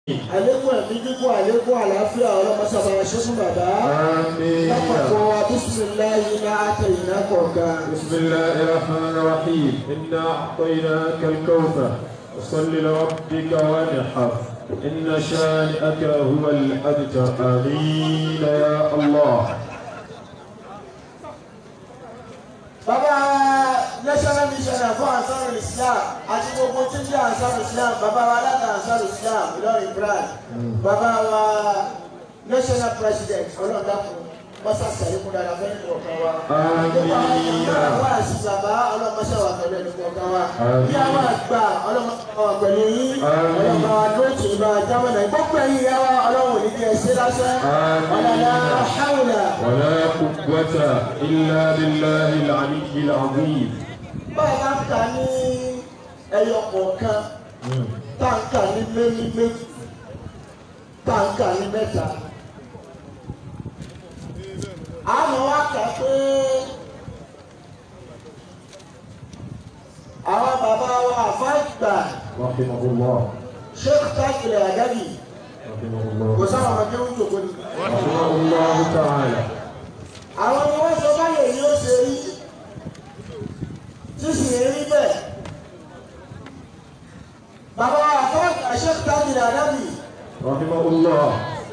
àlékún ẹ̀mí gígùn àlékún àlàáfíà ọlọ́mọṣàbà ṣe fún bàbá. آمين lápapọ̀ wa bísíláyé ní àtẹ̀yìnà kọ̀ọ̀kan. بسم الله الرحمن الرحيم إنا أعطيناك الكوثر فصل لربك وانحر إن شانئك هو الأبتر آمين يا الله bàbá national mission fún ansar islam àti gbogbo tí ń jẹ́ ansar islam bàbá wa alága ansar islam ìlọrin brand bàbá wa national president ọlọ́dàkùn mọ́sá sàlékún dára fẹ́ nínú ọ̀kan wa. Àmín. gbogbo àwọn ọmọ wa àti bàbá ọlọ́mọṣẹ́ wa pẹ̀lú ẹnì kọ̀ọ̀kan wa. Àmín. bí àwọn àgbà ọlọ́mọṣẹ́ wa pẹ̀lú yín Àmín. ọlọ́mọ wa lóòtù ìbá jámọ́nà gbogbo ẹ̀yìn ìyá wa ọlọ́run ò ní kí ẹ ṣe lásán. Àmín. ọ̀làlá hàwùlà. ولا قوة إلا بالله العلي العظيم báyìí bá ń kà ní ẹyọ kọ̀ọ̀kan táǹkà ní méjì méjì táǹkà ní mẹ́ta. àwọn wa kà pé àwọn bàbá wa àfáàgbà رحمه الله sheikh tajiri agadi رحمه kò الله sáwọn ọmọdé ń jòkó ni. رحمه الله تعالى àwọn ni wọ́n sọ báyìí yóò ṣe rí sísì rí bẹ́ẹ̀. bàbá wa àfáàgbà sheikh tajiri agadi. رحمه الله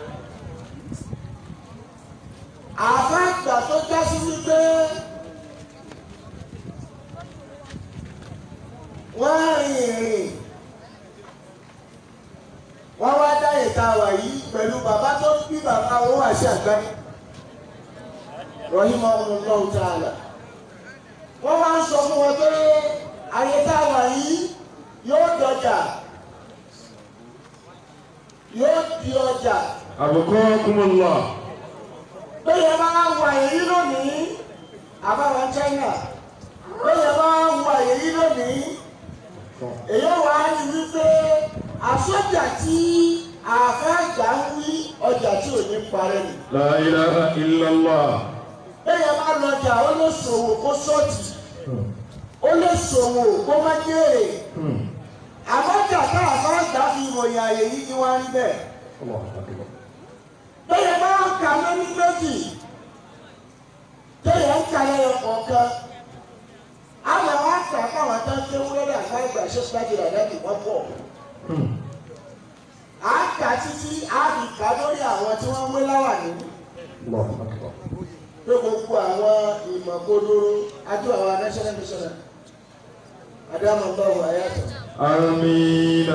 àfáàgbà tó já sí wípé wọ́n rìn ìrìn wọ́n wá dá ìta wà yìí pẹ̀lú bàbá tó bí bàbá wọn wà sí àgbáyé rọ́hìmọ́ ọmọlọ́wọ́ ta'ala wọ́n wá ń sọ fún wọn pé ayé tá a wà yìí yóò dọjà yóò di ọjà أبقاكم الله bẹ́ẹ̀ bá wà èyí lónìí àbáwọn China bẹ́ẹ̀ bá wà èyí lónìí èyí wà á ní wípé àsọjà tí àfẹ́gbà ń wí ọjà tí ò ní parẹ́ ni لا إله إلا الله bẹ́ẹ̀ bá lọjà ó lè ṣòwò kó sọ́ọ̀tì ó lè ṣòwò kó má jèrè àmọ́jà tá àfẹ́gbà fi ìròyìn àyè yìí ni wọ́n á rí bẹ́ẹ̀ الله أكبر bẹ́ẹ̀ bá ń kà mẹ́ni méjì téèyàn ń kà lẹ́yọ kọ̀ọ̀kan àwọn àwọn àkà káwọn tó ń ké wúlọ́dà àgbà ìgbà ṣe gbàgìrì àdájì wọ́n pọ̀ à ń kà títí á fi kà lórí àwọn tí wọ́n ń wé láwà nínú الله أكبر pé gbogbo àwọn ìmọ̀ kodoro adó àwọn national mission adámọ̀ báwo ayàtọ̀. آمين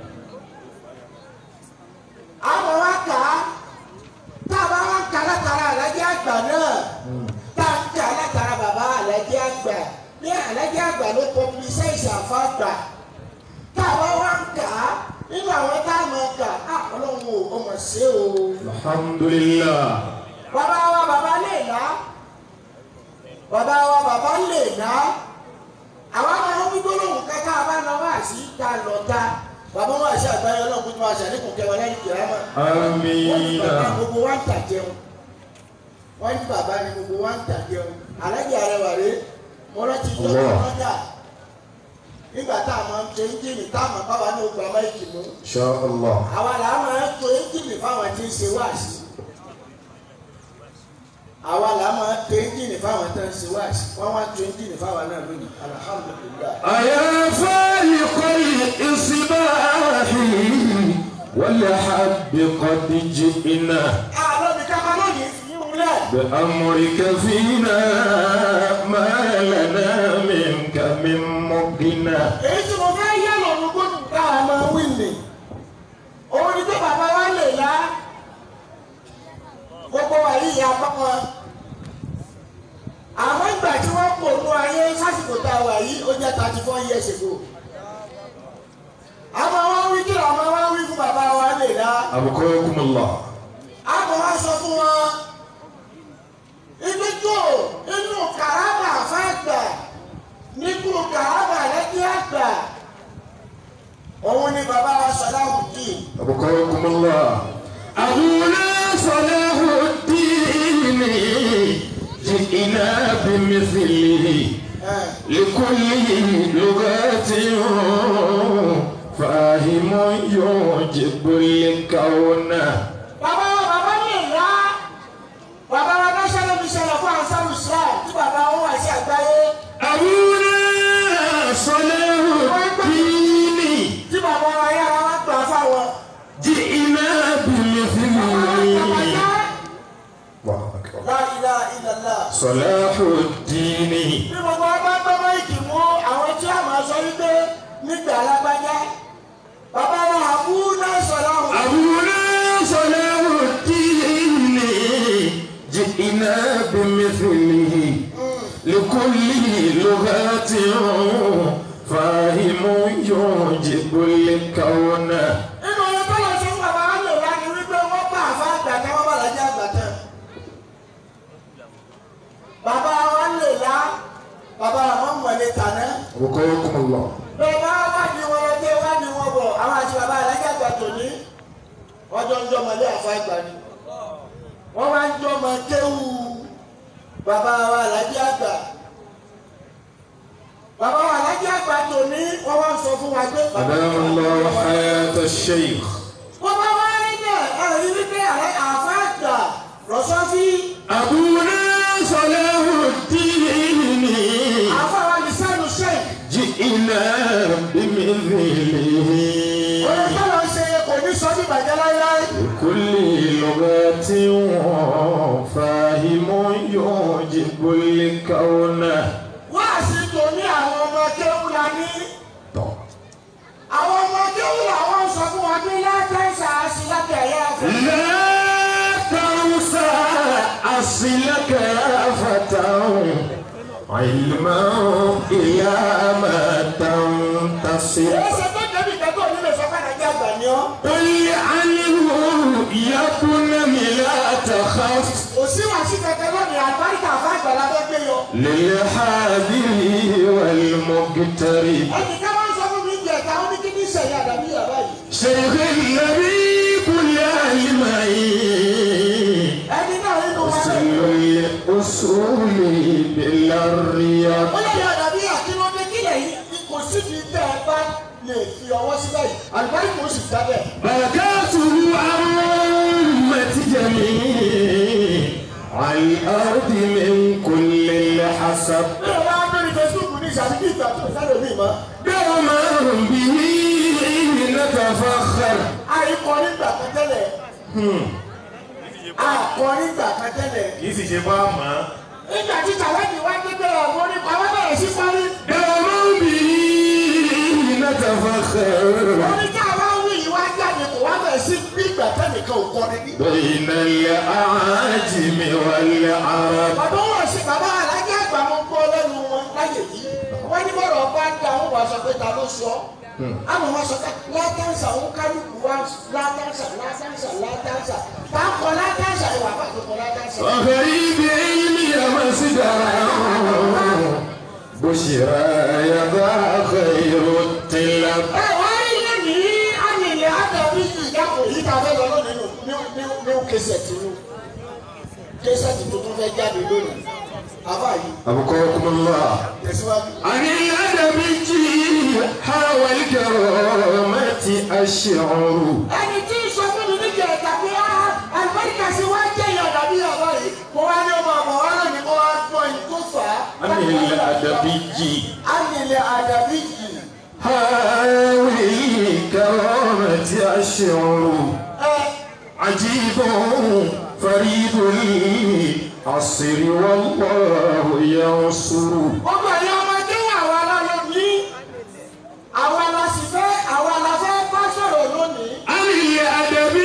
àwọn wa kà á tá a bá wá ń kà látara àlájẹ́ àgbà náà tá a ń kà látara bàbá àlájẹ́ àgbà ní àlájẹ́ àgbà ló pọpilisẹ́ ìṣàfà àgbà tá a bá wá ń kà á nínú àwọn tá a máa kà á ọlọ́run ò ọmọ ṣe o. الحمد لله bàbá wa bàbá lè ná bàbá wa bàbá lè ná àwọn máa ń wí gbólóhùn kẹ́kẹ́ àbáná wá sí ta lọ́ta bàbá wa ṣe àgbáyé ọlọ́run tó máa ṣàlékún kẹwàá lẹ́yìn kìlámà wọ́n ní آمين bàbá gbogbo wa ń tà jẹun wọ́n ní bàbá ni gbogbo wa ń tà jẹun alájà arẹwà rè mo rántí ìjọba Allah. lọ́jà nígbà tá a máa ń to ẹ́ńjìnì tá a máa bá wa ní ogun amáyíkì mú إن شاء الله àwa là á máa ń to ẹ́ńjìnì fáwọn tí ń ṣe wáàsí àwa là á máa ń to ẹ́ńjìnì fáwọn tí ń ṣe wáàsí wọ́n wá to ẹ́ńjìnì fáwọn náà lónìí alhamdulilayi. أيا فالق الإصباح والحب قد جئنا àlọ́ mi ká máa lónìí fi yín wúlẹ̀. بأمرك فينا ما لنا منك من مغنى èyí tí mo fẹ́ yẹ lọ́rùn gbọ́dọ̀ tá a máa wí nì òun ni pé bàbá wa lè lá gbogbo wa yìí ya pọ́pọ́ àwọn ìgbà tí wọ́n kò nú ayé sásìkò tá a wà yìí ó jẹ́ thirty four years ago àmọ́ wọ́n wí kí làwọn wá wí fún bàbá wa lè lá أبقاكم الله àmọ́ wá sọ fún wọn ibi tó inú kàrábà fàgbà nípò kàrábà lẹ́jẹ́ àgbà òun ni bàbá wa Salahuddin أبقاكم الله أبونا صلاح الدين جئنا بمثله ẹ̀ لكل لغة فاهم يعجب الكون bàbá wa bàbá ní ìlà bàbá wa national mission fún ansaru islam tí bàbá wọn wà sí àgbáyé أبونا صلاح الدين tí bàbá wa yára wá gbà fáwọn. جئنا بمثله الله أكبر La ilaha illallah. صلاح الدين bí gbogbo ọba gbọ́mọ ìkì mú àwọn tí a máa sọ wípé nígbà alágbájá bàbá wa àbú náà sọ̀rọ̀ ọ̀hún. أبونا صلاح الدين جئنا بمثله لكل لغات فاهم يعجب الكون nínú ọyọ tó lọ sí fún bàbá wa lè wá ní wípé wọ́n bá àfa àgbà tán wọ́n bá lọ́jà àgbà tán. bàbá wa lè lá bàbá wa mọ̀ mọ̀lẹ́ tàná. وقاكم الله bàbá wa ní wọn lọ dé wá ní wọn bọ̀ àwọn àti bàbá alájà àgbà tòní wọ́n jọ ń jọ mọ̀lẹ́ àfa àgbà ni. wọ́n wá ń jọ mọ̀ kéwù bàbá wa alájà àgbà. bàbá wa alájà àgbà tòní wọ́n wá ń sọ fún wa pé. أدام الله حياة الشيخ wọ́n bá wá rí bẹ́ẹ̀ ẹ̀rí wípé àrẹ àfa àgbà rọ̀ṣọ́fí أبونا صلاح الدين àfa wa ní sẹ́nu sheik. جئنا بمثله Oye tọ́lọ̀ ṣe kò ní sọ ní ìbàjẹ́ láíláí. كل لغة فاهم يعجب الكون Wá sí tòní àwọn ọmọ kéwù la ní. Àwọn ọmọ kéwù làwọn sọ fún wa pé látẹ̀sà sí láti ẹ̀yà fún. لا تنسى أصلك يا فتى علما إلى ما تنتصر Èsè tó débi ìtẹ́tọ̀ nílé sọ́kàdà jẹ́ àgbà ni ọ́. قل عنه يكن لا تخف Kò sí wà sí kẹ̀kẹ́ lónìí àgbáríkà fún àgbàlá tó gbé yọ. للحاذر والمقترب Ẹnì kan máa ń sọ fún mi jẹ̀ ká ó ní kí ní ìṣẹ̀yà àdàbí yàrá yìí. شيخ النبي كل علمي Ẹni náà nínú wa أصل lẹ́nu. الأصول بلا الرياض ó lè yọ àdàbí àkínúndé kílẹ̀ yìí kò sí fi tẹ́ ẹ bá lè fi ọwọ́ síbẹ̀ yìí àlùbáríkà ó sì dábẹ̀. بركاته أمة جميع على الأرض من كل الحسب bí o bá bẹ̀rẹ̀ facebook ní ìṣàbíkí ìgbà tó sáré mi mọ́. دوما به نتفخر àìkọ nígbà kan tẹ́lẹ̀. àkọ nígbà kan tẹ́lẹ̀. kì í sì ṣe bá mọ́. nígbà tí tàwádìí wá gbégbé ọ̀gbọ́n onípa wọ́n bẹ̀rẹ̀ sí parí. دوما به نتفخر orí tí a bá wí yìí wá jáde kò wá bẹ̀rẹ̀ sí bí ìgbà tẹ́nìkan ò kọ́ níbí. بين الأعاجم والعرب bàbá wọn ṣe bàbá alájà àgbà wọn gbọ́ lẹ́nu wọn láyè yìí. wọ́n ní bọ̀rọ̀ bá dá wọn wá sọ pé ta ló sọ. àmọ́ wọn sọ pé látàǹsà òun kálukú wá látàǹsà látàǹsà látàǹsà. táàkọ̀ látàǹsà ìwà àbàtò kọ̀ látàǹsà. وغريب علمي مصدرا بشرى يضع خير الطلب ẹ wá rí lónìí àyìnlẹ̀ àdàbí ìyàpò yìí ká fẹ́ lọ lónìí nù ní ní ní kẹsẹ̀tì nù kẹsẹ̀tì tuntun fẹ́ jáde lónìí àbá yìí أبقاكم الله tẹ̀síwájú. عن الأدب حاول الكرامة الشعر ẹni tí ń sọ fún mi níjẹ ẹ̀ka pé á àlùbáríkà sí wá jẹ́ ìyá àdàbí àbá yìí mo wá ní ọmọ àmọ́ wá lónìí kó wá gbọ́ ẹni tó fà á. عن الأدب àyìnlẹ̀ àdàbí yìí حاول الكرامة الشعر ẹ عجيب فريد العصر والله ينصر ọmọ ẹ̀yà ọmọdé àwa la lọ ní àwa la sì fẹ́ àwa la fẹ́ bá sọ̀rọ̀ lónìí. عن الأدب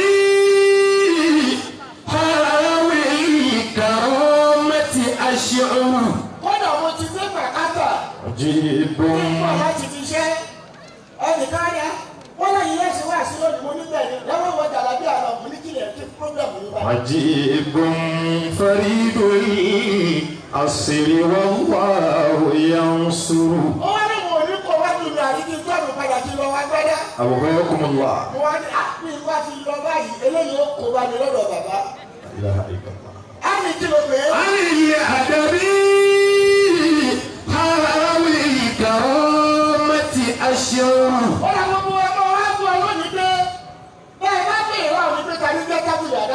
حاول الكرامة الشعر kódà mo ti dé pàkátà عجيب nígbà láti fi ṣẹ́ ẹnìkan rẹ̀ wọ́n lè yẹ ẹ̀sìn wá sí lónìí mo níbẹ̀ ni lọ́wọ́ wọ jàlábí àlọ́ mo ní kílẹ̀ kí pírọ́blẹ̀mù yìí bá. عجيب فريد العصر والله ينصر ó wá ní mo ní kó wá dùn mí àti kí n tọ́nu padà kí n lọ wá gbọ́dá. أبغاكم الله mo wá ní àpín wá ti lọ báyìí eléyìí ó kó bá mi lọ́dọ̀ bàbá. لا إله إلا الله á ní kí ló pè é. عن الأدب حاول الكرامة الشعر ó lọ gbogbo ọmọ wa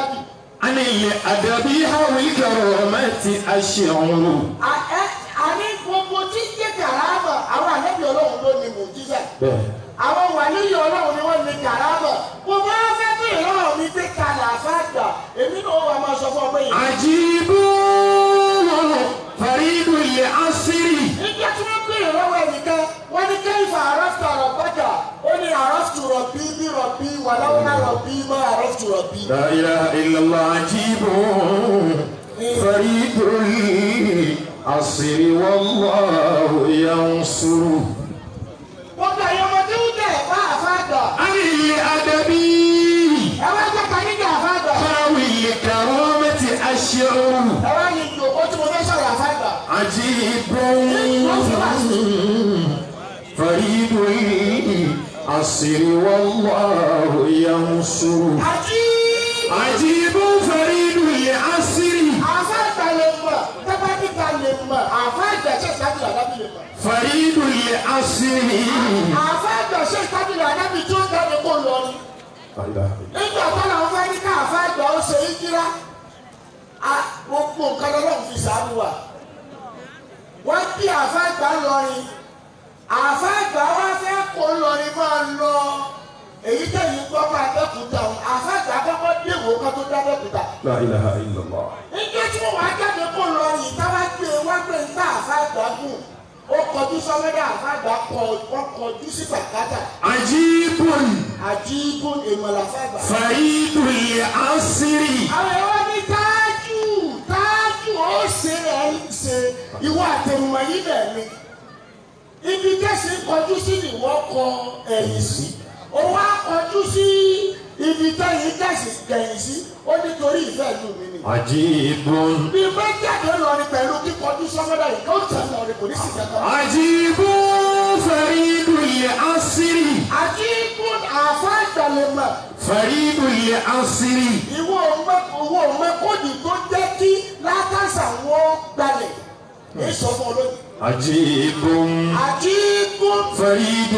àdábì. عن الأدب والكرامة الشعر A- ẹ- àní gbogbo tí ń jẹ́ kàrámà àwọn ànábì ọlọ́run ló ní mùjísà. àwọn wàlíyọ̀ ọlọ́run ni wọ́n ní kàrámà. mo máa ń fẹ́ bí ìrọ̀rùn mi pé kalẹ̀ àfáàgbà èmi náà wà máa sọ fún ọ pé yìí. عجيب فريد العصر nígbà tí wọ́n béèrè lọ́wọ́ ẹnìkan wọ́n ní kẹ́hìnfà àrọ́fù àrọ̀bájà ó ní àrọ́fù rọ̀bí bí rọ̀bí wàláwọ́lá rọ̀bí mọ́ àrọ́fù rọ̀bí. لا إله إلا الله عجيب فريد العصر والله ينصر wọ́n gba ẹ̀yọ́ ọmọdé ń tẹ̀ bá àfáàgbà. عن الأدب ẹ wá jẹ́ ká nígbà àfáàgbà. ذوي الكرامة الشعر ẹ wá yin ìjòkó tí mo fẹ́ sọ̀rọ̀ àfáàgbà. عجيب فريد العصر والله ينصر àjí عجيب فريد العصر àfáàgbà lè mọ̀ tẹ́bátìkà lè mọ̀ àfáàgbà ṣe ìtábìlì àdábì lè mọ̀. فريد العصر àfáàgbà ṣe ìtábìlì àdábì tí ó jáde kó lọ ni. nígbà tó làwọn fẹ́ ní ká àfáàgbà ó ṣe ìkírá a- gbogbo nǹkan lọ́lọ́run fi sàánú wa. wọ́n bí àfáàgbà lọrin àfáàgbà wá fẹ́ kó lọrin máa lọ èyí tẹ̀yìn gbọ́ máa dẹ́kun òun àfáàgbà kọ́kọ́ déwò ká tó dá dẹ́kun لا إله إلا الله Nígbà tí wọ́n wá jáde kó lọ yìí táwa gbé wá gbé níta àfáàgbà gùn ó kọjú sọ́mọ́dá àfáàgbà kọ wọ́n kọjú sí bàkátà عجيب àjíbù èmọ̀lá àfáàgbà. فريد العصر Àwọn ẹ̀rọ ní táájú táájú ó ṣe rẹ̀ ń ṣe ìwọ àtẹnumọ̀ yìí bẹ̀ ni. Ibi tẹ̀sí kọjú sí ni wọ́n kọ ẹ̀yìn sí. Ó wá kọjú sí ibi tẹ̀yìn tẹ̀sí kẹ̀yìn sí. Ó nítorí ìfẹ́ ìlú mi ni. عجيب bí bá jáde lọrin pẹ̀lú kíkọjú sọ́mọ́dá yìí kó tẹ̀ lọrin kò ní sí kankan. عجيب فريد العصر àti ikú àfa ìgbàlẹ̀mọ̀ فريد العصر ìwọ ọmọ ìwọ ọmọ kóòdì tó jẹ́ kí látàṣà wọn gbalẹ̀ èyí sọ fún olóyìn. عجيب àti ikú فريد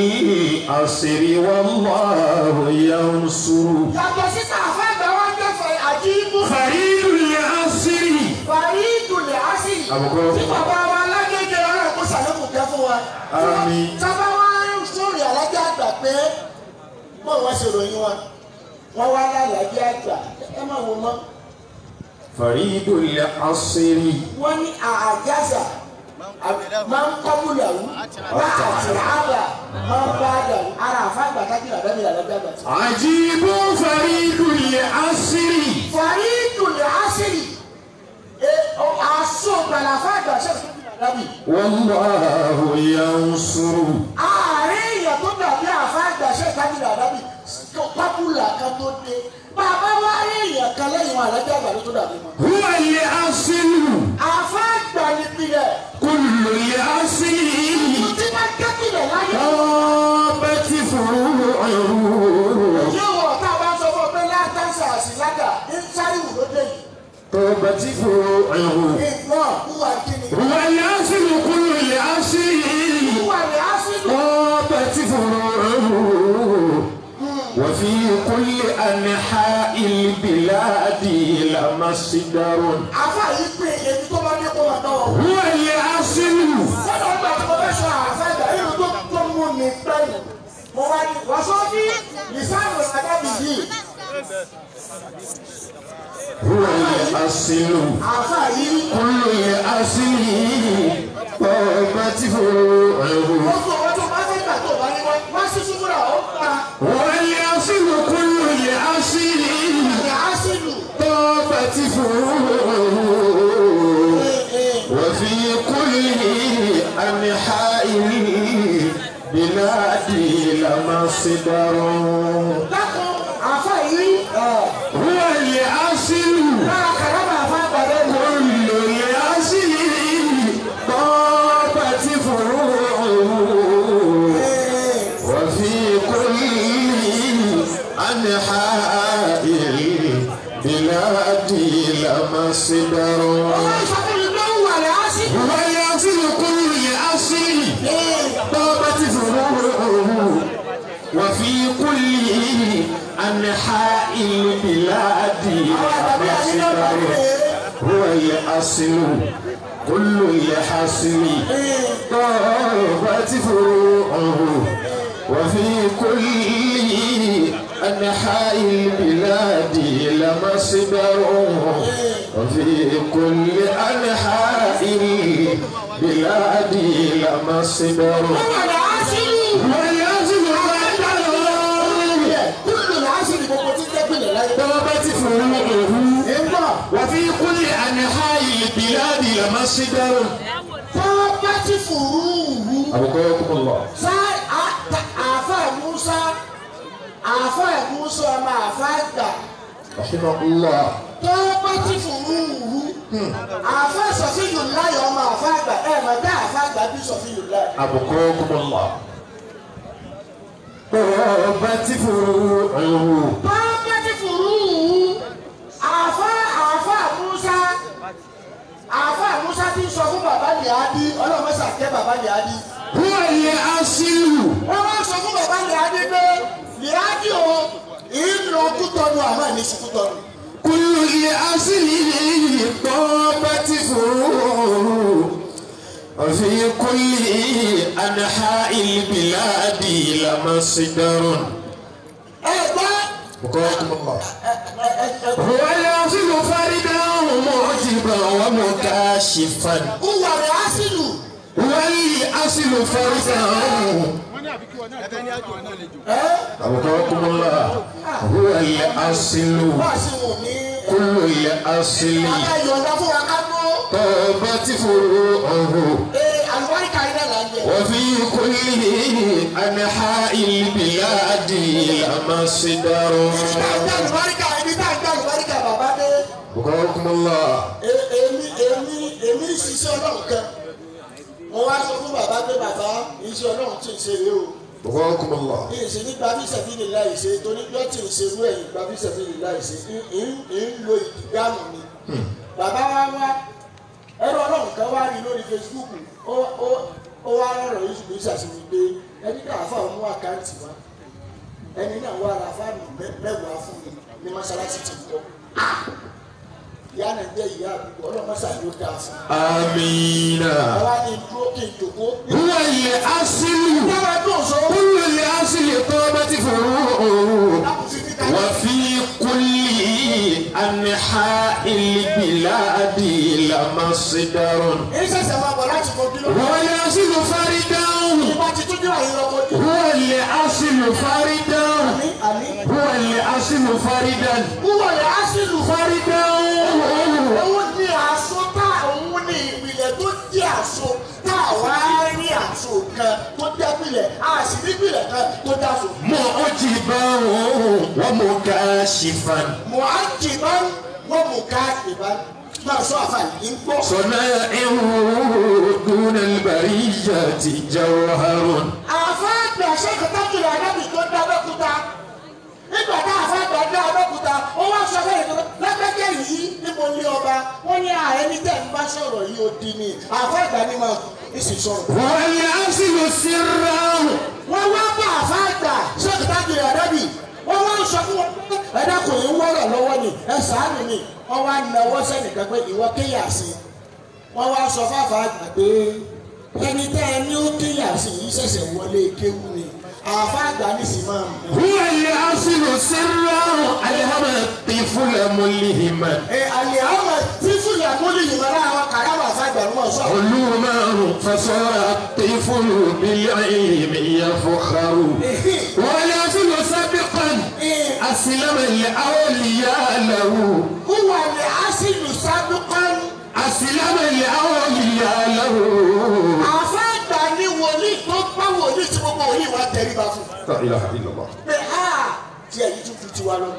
العصر والله ينصر yàtọ̀ síta àfa ìgbà wọn jẹ́ fẹ́ àti ikú فريد العصر fàyí ìdùnnú àṣìrì Àbùkù. tí bàbá wa alágége ọlọ́run kó sàlékù kẹ́ fún wa. Àmín. sábà wá ń sórí alájà àgbà pé bó wọ́n ṣe ròyìn wọn wọ́n wá lálàjì àgbà ẹ má wò mọ́. فريد العصر wọ́n ní àjàsà máa ń kọ́bù làwù bá àti àbà máa ń bá dàwù ara àfáàgbà kájìlá dábìlì àdájọ́ àgbà tí. عجيب فريد العصر fàrí ìdùnnú àṣírí àṣọ gbàlà àfáàgbà ṣe fún ìdàdàbì. والله ينصر ààrẹ èèyàn tó dàbí àfáàgbà ṣe kájìlá àdábì pápúlà kan tó dé bàbá wa rí èèyàn kan lẹ́yìn wọn àlájọ́ àgbà tó dàbí wọn. هو الأصل àfáàgbà ni pilẹ̀ كل الأصل tí wọ́n kẹ́kìlẹ̀ láyé. طابت فروعه yóò wọ̀ tá a bá sọ fún ọ pé látàṣà àṣìlágà ń sáré wù ló dé yìí. طابت فروعه ìgbọ́n wúwa kíni. هو الأصل كل الأصل wúwa rẹ̀ á sí lù. طابت فروعه وفي كل أنحاء البلاد لمصدر àfa yìí pé èmi tó bá dé kó máa dán ọ. هو الأصل sọ́dọ̀ ọgbà tí mo fẹ́ sọ àfa ìgbà yìí tó tó mú mi pẹ́ẹ́nù. mo wá ní wàásù bí lìsáàmù àdábì yìí. هو الأصل àfa yìí. كل الأصل طابت فروعه gbogbo wọn tó bá fẹ́ gbà tó bá ní wọn wá sí súnmọ́ra ó pa والأصل كل الأصل rẹ̀ á sí lù. طابت فروعه وفي كل أنحاء البلاد لمصدر dákun àfa yìí. هو الأصل lára kàrámà àfa àgbàdo mọ́. كل الأصل طابت فروعه وفي كل أنحاء البلاد لمصدر هو الأصل كل الأصل طابت فروعه وفي كل أنحاء البلاد مصدر هو الأصل كل الحصل طابت فروعه وفي كل أنحاء البلاد لمصدر وفي كل أنحاء البلاد لمصدر والأصل kúlù làásìrì gbogbo tí jẹ́ pìlẹ̀ láyé. طابت فروعه Ìgbà وفي كل أنحاء البلاد لمصدر tó bá ti fùrúùrù. أبقاكم الله Sá àáfà Musa àáfà Musa ọmọ àáfà gbà رحمه الله tó bá ti fùrúùrù. Àáfà Sọ̀fíyù láyọ̀ ọmọ àáfà gbà ẹ̀ mọ̀ dá àáfà gbà bí Sọ̀fíyù láyọ̀. أبقاكم الله طابت فروعه Tó bá ti fùrúùrù. Àáfà àáfà Musa àáfà Musa ti sọ fún bàbá Lìádí ọlọ́mọṣà kẹ́ bàbá Lìádí. هو الأصل wọ́n wá sọ fún bàbá Lìádí pé Lìádí o ìlú kútọ́nu àmọ́ ìníṣu kútọ́nu. كل الأصل طابت فروعه وفي كل أنحاء البلاد لمصدر ẹgbẹ́ أبقاكم الله هو الأصل فردا معجبا ومكاشفا ìwà rẹ̀ á sì lù. هو الأصل فردا أبقاكم الله هو الأصل wọ́n sì wù ní. كل الأصل bàbá yọ̀ǹda fún wa ká gbó. طابت فروعه ee àlùbáríkà iná là ń jẹ. وفي كل أنحاء البلاد مصدر tá a gbé àlùbáríkà ibi tá a gbé àlùbáríkà bàbá dé. بقاكم الله E- èmi èmi èmi ń ṣiṣẹ́ ọlọ́run kan. mo wá sọ fún bàbá pé bàbá iṣẹ́ ọlọ́run tí ń ṣe rèé o. بقاكم الله ní ìṣe ní gbàbí sẹ́fìlì láì ṣe torí bí ó ti ń ṣe irú ẹ̀yìn gbàbí sẹ́fìlì láì ṣe ń ń lo ìdáhùn ni. bàbá wa wá ẹ̀rọ ọlọ́run kan wá rí lórí Facebook ó ó ó wá rọrọ̀ yìí ṣùgbọ́n ìṣàṣìwò pé ẹni ká àfa òun mú àkáǹtì wa ẹni náà wá ra fáànù mẹ́- mẹ́wàá fún mi ní mọ́ṣáláṣí ti kọ́ ìyá náà jẹ́ ìyá àbúkọ ọlọ́mọṣà yóò dáa fún mi. آمين àwa ni dúró kí n jòkó. هو الأصل ìjọba dùn sọ. كل الأصل طابت فروعه lákùnfin ní ká وفي كل أنحاء البلاد لمصدر ìṣẹ̀ṣẹ̀ máa bọ̀ láti kọ́ kí ló. هو الأصل فردا ìbá ti tún dúró àyè lọ́kọ́ jù. هو الأصل فردا àmì àmì. هو الأصل فردا wúwọ̀ rẹ̀ á sì lù. فردا òun ní aṣọ tá òun ní ìpìlẹ̀ tó jẹ́ aṣọ tá a wá rí aṣọ kan tó jẹ́ pìlẹ̀ a sì ní pìlẹ̀ kan tó jẹ́ aṣọ. معجبا ومكاشفا mọ̀ á jì bá wọ́n mú ká ìbá máa sọ àfààní ń gbọ́. صنائعه دون البرية جوهر àfáàgbà ṣèkọtà kìlọ anábì tó dá abẹ́kúta nígbà tá àfáàgbà dá abẹ́kúta ó wá sọ fẹ́ ìtọ́ lágbẹ́jẹ́ yìí níbo ní ọba wọ́n ní àẹni tẹ̀ ń bá sọ̀rọ̀ yìí ó di ni àfáàgbà ni máa ń sì sọ̀rọ̀. والأصل سرا wọ́n wá bá àfáàgbà ṣèkọtà kìlọ anábì wọ́n wá sọ fún wọn pé ẹ̀dá kò ní wọ́rọ̀ lọ́wọ́ ni ẹ sàánù ni wọ́n wá náwó sẹ́nìkan pé ìwọ kéyà sí i wọ́n wá sọ fún àfáàgbà pé ẹni tẹ́ ẹ ní ó kéyà sí yìí ṣẹ̀ṣẹ̀ wọlé kéwú ni àfáàgbà ní sì máa mú. هو الأصل سرا ألهم الطفل ملهما ẹ àlè àwọn tí fúlẹ̀ múlì yìí máa láwọn kàrámà àfáàgbà ní wọ́n sọ. علوما فصار الطفل بالعلم يفخر والأصل سابقا أسلم الأولياء له wúwo ni asìlù sábìkan أسلم الأولياء له àfáàgbà ní wòlíì tó bá wòlíì tí gbogbo wòlíì wá tẹríba fún. لا إله إلا الله pé a tí ẹ̀yìn tún fi tiwa lọ.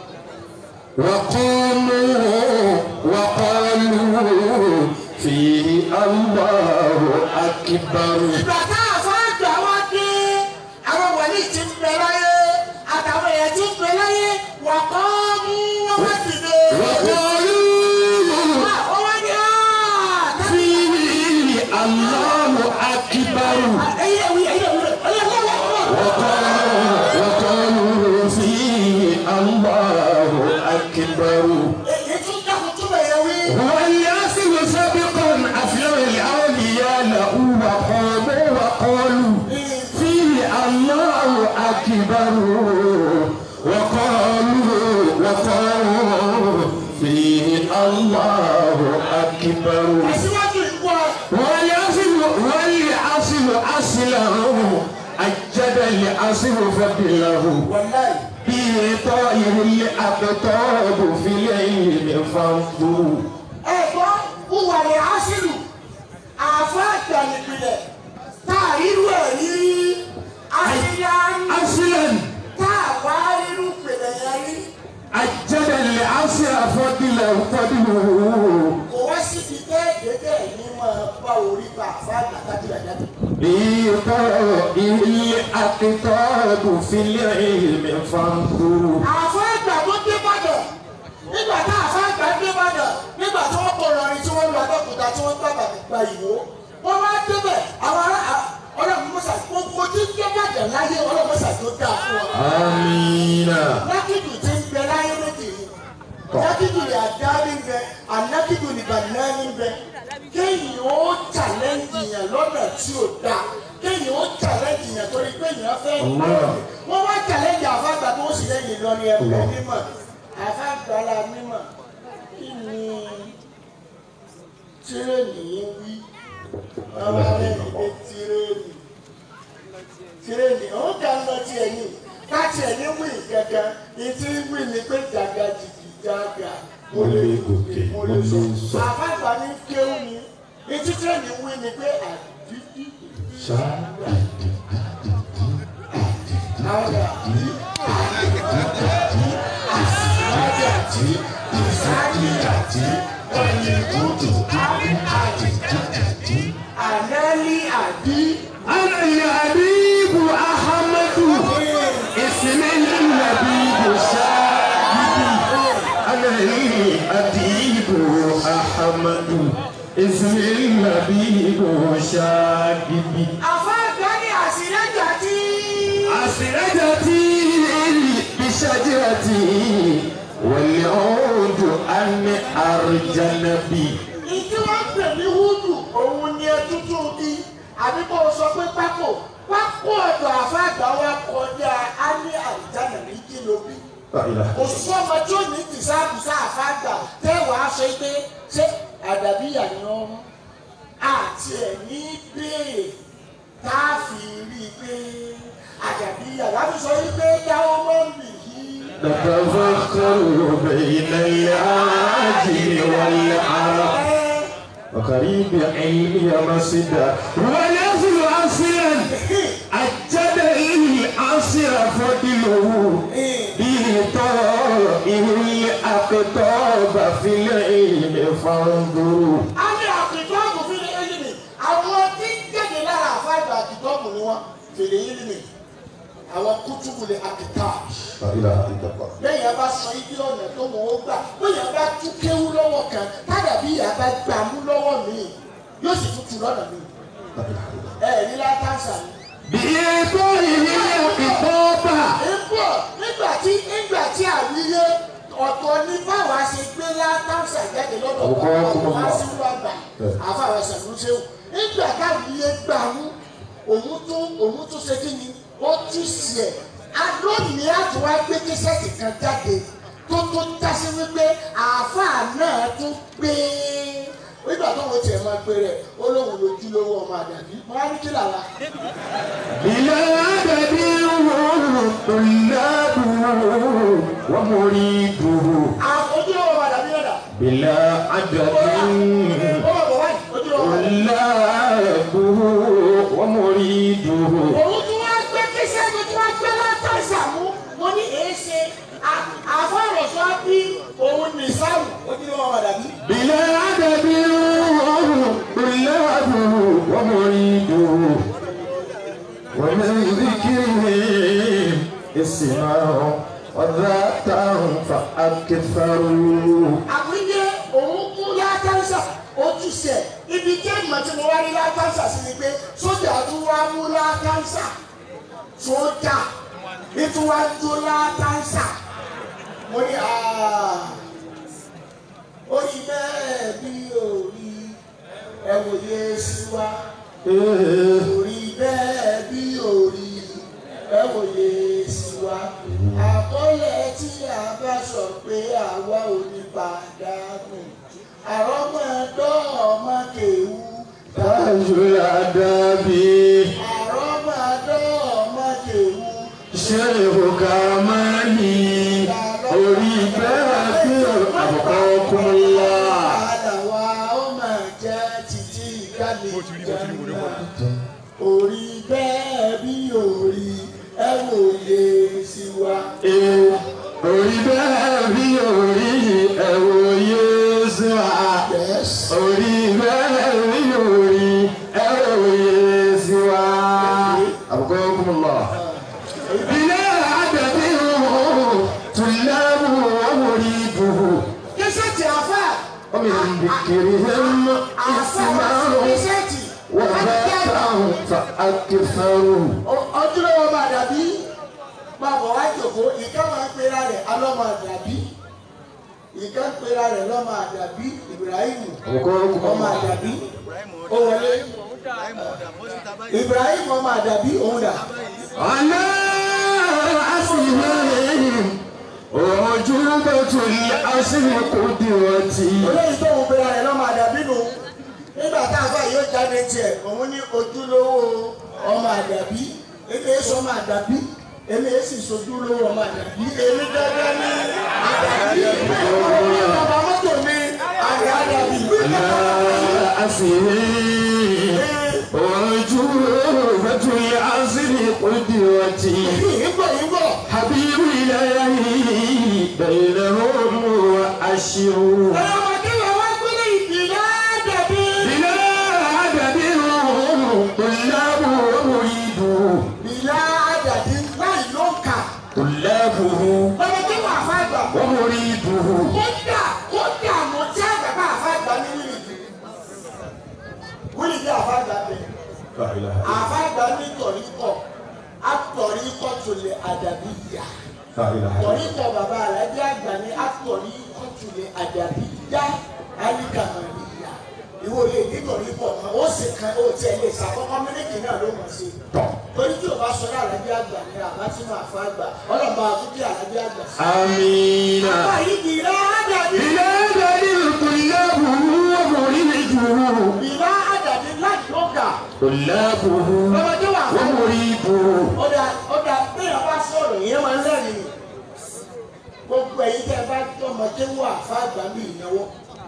وقاموا وقالوا فيه الله أكبر ìgbà tá àfáàgbà wá dé àwọn wòlíì tí ń bẹ láyé àtàwọn èèyàn tí ń bẹ láyé wà kọ́ mú wọn wá dìde. وقالوا ó wá ní àá فيه الله أكبر ẹyẹ wí ẹyẹ wí ẹyẹ wí ẹyẹ wí. وقالوا وقالوا فيه الله أكبر èyí tún dákun tún bẹ̀ yẹn wí. هو الياسر سابقا أفلام الأولياء له وقاموا وقالوا فيه الله أكبر وقالوا وقالوا فيه الله أكبر àṣìwájú ìgbọ́ والياسر والعصر أصله أجد العصر فضله wàláì. به طائر الأقطاب في العلم فانظروا ẹ̀gbọ́n wúwa ni aṣílù àfa àgbàlẹ̀pìlẹ̀ tá a rírú ẹ̀ rí aṣíyá أصلا tá a wá rírú pèlè yẹn rí أجد العصر فضله فضله kò wá síbi déédéé ní máa bá orí bá àfa àgbàkájú àjáde. بطائر الأقطاب في العلم فانظروا àfa àgbà tó dé bàdàn nígbà tá àfa àgbà dé bàdàn nígbà tí wọ́n kọ̀ lọ́rin tí wọ́n lu abẹ́òkúta tí wọ́n gbàgbà gba ìwó wọ́n wá débẹ̀ àwọn ará ọlọ́run mọ́sà gbogbo tí ń dé bàdàn láyé ọlọ́run mọ́sà tó dáa fún wọn. آمين nákìdù tí ń bẹ láyé lóde yìí nákìdù lè àdáni bẹ ànákìdù lè bànáni bẹ kéèyàn ó challenge yẹn lọ́nà tí ò dáa kéèyàn ó challenge yẹn torí pé èèyàn fẹ́ Allah. wọ́n wá challenge àfàgbà tó sì lẹ́yìn lọ ní ẹ̀kọ́ mímọ̀ àfàgbà la mímọ̀ kí ni tírèènì yín wí ọmọ rẹ̀ ní pé tírèènì tírèènì òun kà ń lọ tí ẹ̀yìn láti ẹ̀yìn wí gẹ́gẹ́ ìtí wí ni pé jàgà jìjì jàgà mo lè gòkè mo lè sọ àfàgbà ní kéwù ni ìtí tírèènì wí ni pé àdídì àdà àdàtì ìsájìdàtì ọ̀nìkùtù ànálì àdí. أنا الحبيب أحمد اسم النبي شاهدي أنا الأديب أحمد اسم النبي شاهدي àfàgbà ní àsìlẹ́jà tí. أسرجتي بشجرتي والعود أن أرجل بي ìdí wọn pè ní húdù òun ni ẹtútù bí àbí kò sọ pé pákó pákó ọ̀dọ̀ àfàgbà wa kọjá á ní àlùjáde ní kíló bí. لا إله òṣìṣẹ́ ọmọ tí ó ní tìsáàbùsá àfàgbà tẹ́wàá sọ pé ṣé àdàbíyà ni wọ́n mú àti ẹ̀ ní béèrè tá a fi rí i pé àdàbíyà láti sọ wípé dáwọ́ mọ́ bì yí. نتفكر بين العاجل والعرب وقريب علمي مسدا ونزل أصلا أجد العصر فضله بطائر الأقطاب في العلم فانظروا a ní àkìtọ́ọ̀mù fi ní ẹlẹ́mì àwọn tí ń jáde lára àfáàgbà àkìtọ́ọ̀mù ni wọ́n fèrè ẹlẹ́mì àwọn kútùbù lè àkìtọ́ọ̀mù. لا إله إلا الله lẹ́yìn abá sọ ibi ọ̀nà tó mọ̀ ó gbà bóyá bá tú kéwú lọ́wọ́ kan tádà bí ìyá bá gbà mú lọ́wọ́ mi yóò sì tún tu lọ́nà mi. لا إله إلا الله ẹ ní látàṣà ni. بطائر الأقطاب ń bọ̀ nígbà tí nígbà tí àwíyé ọ̀tọ̀ ní báwa ṣe gbé látàṣà jáde lọ́dọ̀ Àwùkọ́ ọkùnrin wa. fásitì àgbà àfàwọn ṣàlùṣe nígbà káwíyé gbà mú òun tún òun tún ṣe kí ni ó tún sí ẹ̀ alónìí àtúwá gbé kíṣẹ́ẹ̀tì kan jáde tó tó jásí wípé àáfàá náà tún gbé nígbà tó wọ́n tiẹ̀ máa gbé rẹ̀ ó lóun lójúlówó ọmọ àdàbí wọ́n á ní kí làwa. بلا عدد طلابه ومريده ojúlówó ọmọ àdàbí náà dà. بلا عدد ó bọ̀ bọ̀ wáyé ojúlówó ọmọ àdàbí. طلابه ومريده òun tún wá gbé kíṣẹ́ tó tún wá gbé látàṣà mú mo ní èé ṣe àfọ̀rọ̀sọ bí òun ní sáwù ojúlówó ọmọ àdàbí. بلا عدد طلابه ومريده ومن ذكرهم اسمه وذاته فأكثروا àwíyé òun kú látàṣà ojúṣe ibi tí èèmọ̀ tí mo wá rí látàṣà sí ni pé sójà tún wá mú látàṣà sójà ètò wá jó látàṣà mo ní àá ó yí bẹ́ẹ̀ bí òrí ẹ wòye sí wa òrí bẹ́ẹ̀ bí òrí ẹ wòye sí wa àkọlẹ̀ tí a bá sọ pé àwa ò ní pàdánù àrọ́mọdọ́ ọmọ kèwú Tájú àdàbí àrọ́mọdọ́ ọmọ kèwú ṣé ìhùkà máa ní orí bẹ́ẹ̀ bí àbùkọ́ kún wá. àdàwà ó máa jẹ́ títí ìkàlẹ̀ ìjàmbá orí bẹ́ẹ̀ bí orí ẹ wòye sí wa. Ee, Orí bẹ́ẹ̀ bí orí ẹ̀wò Yéésù à. Yes. Orí bẹ́ẹ̀ bí orí ẹ̀wò Yéésù à. Àbùkọ́ kún lọ. Ilé àdàbí òun tùlámù ọmọrí dùhù. Kẹ́sẹ̀tì àfà. Ọmọ ìbìkìrì hẹ́m Àfà ìsìmáàrù. kẹ́sẹ̀tì. Wọ́n bá táwọn fa akẹ́fẹ́rù. Ojúlówó máa dàbí. Máa bọ̀ wá jòkó. Ìka máa ń pera rẹ̀ alọ́mọ àdàbí. Ìka ń pera rẹ̀ lọ́mọ àdàbí. Ibrahim Àbùkọ́ kún ọmọ lọ. àdàbí. Ó wọlé. Ibrahim ọmọ àdàbí òun dà. على أسمائهم وعجوبة الأصل قدوتي olóyìn tó ń pera rẹ̀ lọ́mọ àdàbí nù nígbà tá a fà yóò jáde tiẹ̀ òun ní ojúlówó ọmọ àdàbí èmi èso ọmọ àdàbí èmi èsì sojúlówó ọmọ àdàbí èmi gẹ́gẹ́ ní àdàbí ọmọ mọ́tò mi àdà àdàbí على أسمائهم وعجوبة الأصل قدوتي ìgbọ̀ ìgbọ̀ حبيب إلهي بينهم وأشروا ọlọ́mọdé yẹn wá gbélé ìdílé àdàbí بلا عدد طلاب ومريدوا ìlà àdàbí láì ló ń kà طلابه ọmọdé wà fà gbà ومريده kódà kódà mo tí àgbàgbà àfà gbà ní wíìlì wíìlì àfà gbà bẹ́ẹ̀. لا إله àfàgbà ní tọ̀ríkọ̀ àtọ̀ríkọ̀ tó lè àdàbí yá لا إله tọ̀ríkọ̀ bàbá alájí àgbà ní àtọ̀ríkọ̀ tó lè àdàbí yá alíkàmọ̀lì yá ìwọ lè ní tọ̀ríkọ̀ kan ó sì kan ó tiẹ̀ lè sàkọ́kọ́ mílíkì náà ló mọ̀ sí torí tí o bá sọ ní alájí àgbà ní àbá tí mo àfàgbà ọlọ́mọ àtúntì alájí àgbà sí. آمين bàbá yìí di ìlà àdàbí إلى دليل طلابه ومريده ìlà àdàbí láti ló gà طلابه ọmọdé wà fún ومريده ọ̀dà ọ̀dà bẹ́ẹ̀ bá sọ̀rọ̀ yẹn máa ń lẹ́rìí gbogbo ẹ̀yin tẹ́ ẹ bá tó ọmọ tí ń wà fáàgbà bí ìnáwó.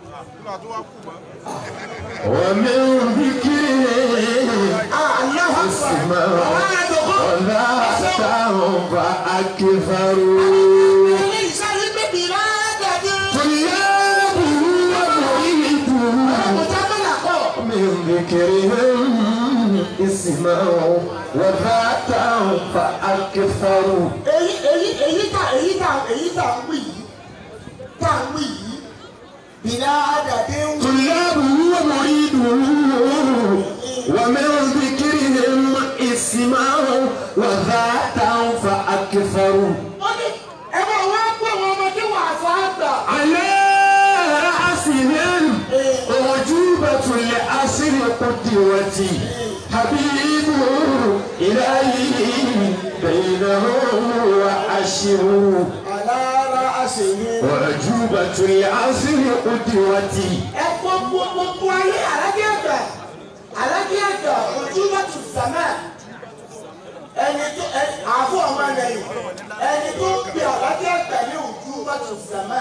ومن ذكره aláwọ̀ اسمه àwọn àdókò ولا تعرف فأكثروا ilé ìsáré bèbí ládàdé. طلابه ومريده ọ̀tá bọ́là kọ́. من ذكرهم اسمه وذاته فأكثروا èyí èyí èyí tà èyí tà èyí tà ń wí yìí tà ń wí yìí bìlà àdàdé ń wí. طلابه ومريده ومن ذكرهم اسمه وذاته فأكثروا wọ́n ní ẹ bá wá gbọ́ àwọn ọmọdé wà fáàgbà. على رأسهم أعجوبة لأسر قدوتي حبيب إلهي بينهم وأشروا alára àṣeyẹ. أعجوبة لأسر قدوتي ẹ gbogbo gbogbo ayé alájẹ àgbà alájẹ àgbà ojú bá tù sàmà ẹni tó ẹ àfọ ọmọ lẹ́yìn ẹni tó ń pè alájẹ àgbà ní ojú bá tù sàmà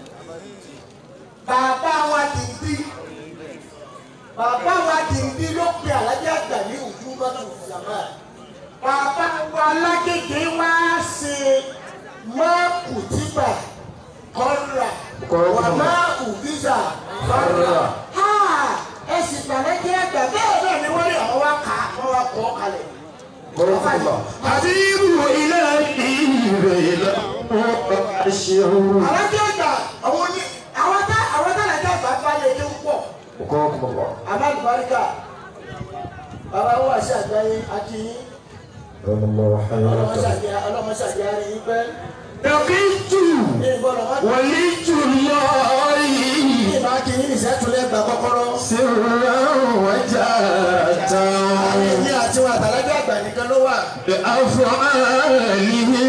bàbá wa dìndín bàbá wa dìndín ló pè alájẹ àgbà ní ojú bá tù sàmà bàbá wa alágége wá ṣe mọ́ọ̀kù tìgbà kọ́ra wà máa ùbíjà kọ́ra ẹ sì gbàlẹ́ jẹ́ ẹgbẹ́ bẹ́ẹ̀ náà ni wọ́n rí àwọn wá kà á wọ́n wá kọ́ kalẹ̀. حبيب إلهي بينهم وأشروا alájọ ìgbà àwọn ní àwọn tá àwọn tá làjọ àgbà bá lè dé púpọ̀ وقاكم الله alágbàríkà bàbá wa ṣe àgbáyé akínyín رحم الله حياتكم ọlọ́mọṣàjẹ́ rí yín pẹ́ لقيت ní bọ́lọ̀ wá. ولي الله ìbá kí ní ìṣẹ́túlẹ̀ gbà kọ́kọ́rọ́. سرا وجارة èmi àti wọn àtàlájọ́ àgbà nìkan ló wà. بأفعاله